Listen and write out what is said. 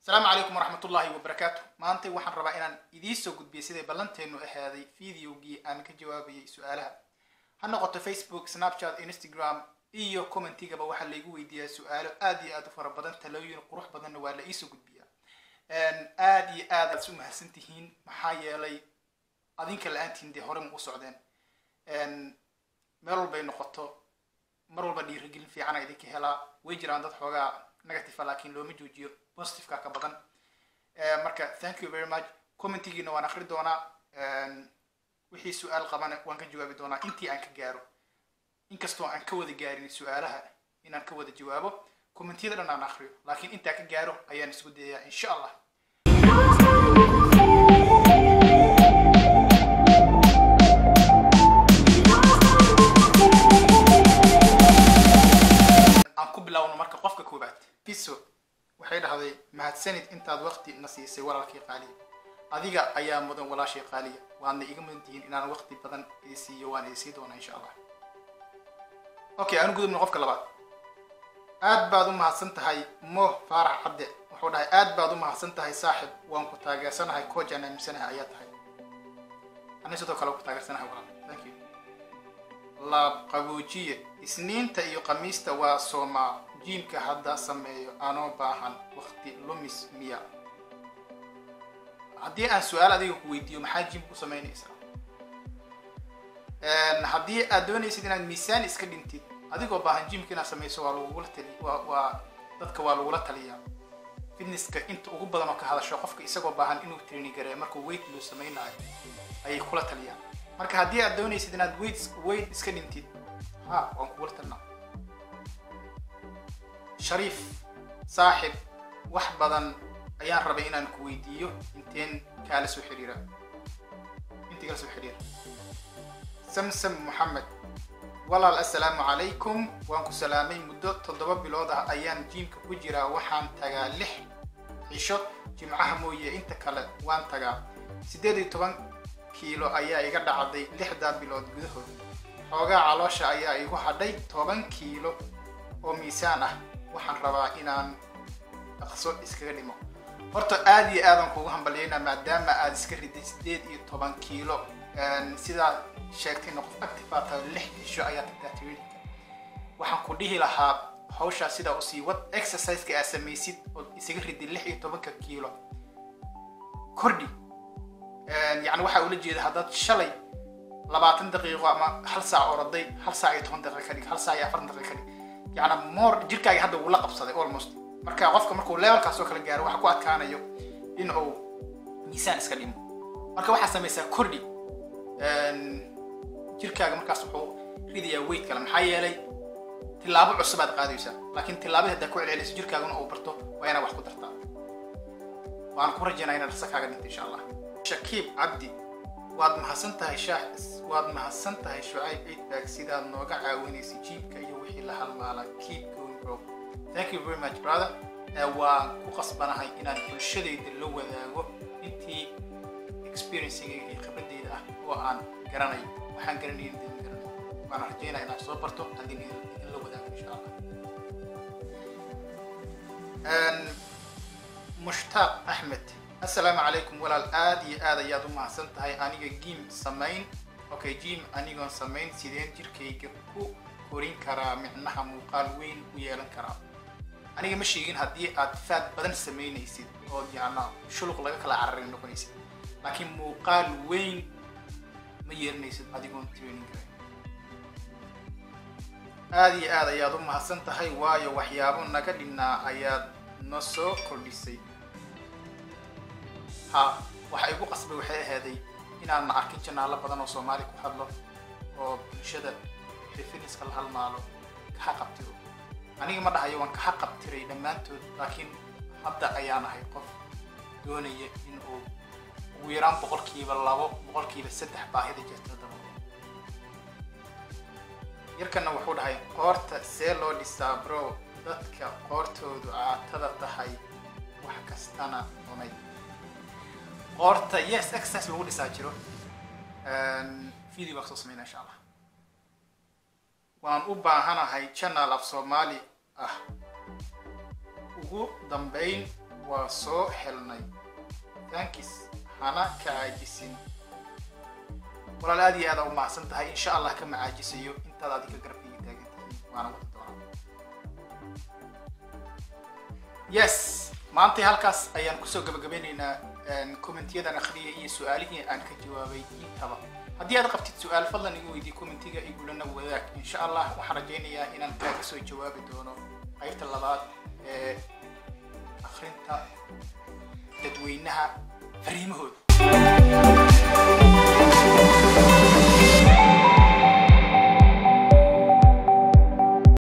asalaamu calaykum waraxmatullaahi wabarakaatu maanta waxaan rabaa inaan idiin soo gudbiyay siday ballanteenu ahaaday videogii aan ka jawaabayay su-aalaha ha noqoto facebook snapchat instagram iyo commentigaba waxaa laygu weydiiyaa su-aalo aad iyo aad u fara badan talooyin qurux badanna waa la iisoo gudbiyaa aad iyo aad aad u mahadsan tihiin maxaa yeelay adinka la-aantiin dee hore ma u socdeen meel walbay noqoto mar walba dhiirigelin fiicana idinka helaa way jiraan dad xoogaa negative laakiin looma joojiyo positiveka ka badan marka thank you very much commentigiina waan akri doonaa wixii su-aal qabana waan ka jawaabi doonaa intii aan ka gaaro inkastoo aan ka wada gaarin su-aalaha inaan ka wada jawaabo commentiyada dhan aan akriyo laakiin intaa ka gaaro ayaan isku dayayaa insha allah aan ku bilaawno marka qofka koobaad piso waxay dhahday mahadsanid intaad waqti na siisay walaalkii qaaliya adiga ayaa mudan walaashay qaaliya waadna iga mudan tihiin inaan waqti badan ii siiyo waan idin sii doonaa insha allah okay aanu gudubno qofka labaad aad baad u mahadsan tahay mo faarax cadde wuxuu dhahay aad baad u mahadsan tahay saaxib waan ku taageersanahay koojaan aaminsanahay ayaa tahay ani sidoo kale ku taageersanahay walaal thank you laab qaboojiye isniinta iyo khamiista waa soomaa jiimka hadda sameeyo anoo baahan waqti lumis miya haddii aan su-aal adiga ku weydiiyo maxaa jiimka ku samaynaysaa haddii aad doonaysid inaad miisaan iska dhintid adigoo baahan jiimka inaad samayso waa lagugula tali waa waa dadka waa lagula taliyaa fitnesska inta ugu badan oo ka hadasho qofka isagoo baahan inuu training gareeyo markuu weight loo samaynayo ayay kula taliyaan marka haddii aad doonaysid inaad weight weight iska dhintid ha waan kugula talinaa shariif saaxib wax badan ayaan rabay inaan ku weydiiyo inteen kaala soo xiriira intii kala soo xiriira samsam moxamed walaal assalaamu calaykum waan ku salaamay muddo toddoba bilood ah ayaan jiimka ku jiraa waxaan tagaa lix cisho jimcaha mooye inta kale waan tagaa siddeed iyo toban kiilo ayaa iga dhacday lixdaa bilood gudahood xoogaa caloosha ayaa igu hadhay toban kiilo oo miisaan ah waxaan rabaa inaan dhaqso iskaga dhimo horta aad iyo aadaan kuugu hambalyaynaa maadaama aad iska riday siddeed iyo toban kiilo sidaa sheegtayna qof active aad tahay lix cisho ayaa tagtaa traininka waxaan ku dhihi lahaa hawshaa sidaa usii wad exerciseka aad samaysid ood isaga riday lix iyo tobanka kiilo kordhi yani waxaa ula jeeda haddaad shalay labaatan daqiiqo ama hal saac oroday hal saac iyo toban daqiiqa ka dhig hal saac iyo afartan daqiiqa ka dhig yani more jirkaaga hadda wuu la qabsaday almost marka qofka markuu levelkaas oo kale gaaro waxa ku adkaanayo in uu miisaan iska dhimo marka waxaa samaysaa kordhi jirkaaga markaas wuxuu ridayaa weight kale maxaa yeelay tilaabo cusub aad qaadaysaa laakiin tilaabada haddaa ku celcelinayso jirkaaguna uu barto waa inaad wax ku dartaa waan ku rajaynaa inaad dhaqso kaaga dhinto insha allah shakiib cabdi waad mahadsan tahay shaax waad mahadsan tahay shucayb ciidbaag sidaad nooga caawinaysay jiibka iyo wixii la halmaala keep going bro thank you very much brother waan ku qasbanahay inaan bulshadayda la wadaago intii experiencigayga iyo khibradeyda ah oo aan garanayo waxaan garanayn idin garanayo waan rajaynaa inaad soo barto adin idin la wadaago insha allah mushtaaq axmed assalaamu calaykum walaal aad iyo aad ayaad u mahadsan tahay aniga giim samayn okay jiim anigoon samayn sideen jirkayga ku korin karaa micnaha muuqaal weyn u yeelan karaa aniga ma sheegin haddii aad faad badan samaynaysid oo yacna shuluq laga kala cararin noqonaysid laakiin muuqaal weyn ma yeelanaysid adigoon training karayn aad iyo aad ayaad u mahadsan tahay waayo waxyaabo naga dhinnaa ayaad na soo kordhisay ha waxa igu qasbay waxay ahaaday inaan arkin janaalo badan oo soomaali ku hadlo oo bulshada fitnesska la halmaalo kaha qabtiro aniga ma dhahayo waan kaha qabtiray dhammaantood laakiin hadda ayaan ahay qof doonaya in uu ugu yaraan boqolkiiba labo boqolkiiba saddex baahida jirta daba yarkana wuxuu dhahay qoorta see loo dhisaa bro dadka qoortoodu caatada tahay wax kastana cunay qoorta yes exercise lagu dhisaa jiro video baan soo sameynaa insha allah waan u baahanahay channel af soomaali ah ugu dambeyn waa soo helnay thankis hana ka caajisin walaal aad iyo aada u mahadsan tahay insha allah ka macaajisayo intaad adiga garabkayga taagan tihiin waana wadi doonaa yes maantay halkaas ayaan kusoo gabagabeynaynaa commentyadan akhriyay iyo su-aalihii aan ka jawaabay intaba haddii aad qabtid su-aal fadlan igu weydii commentiga igulana wadaag insha allah waxaan rajaynayaa inaan kaaga soo jawaabi doono qaybta labaad ee akhrinta dadweynaha fariimahooda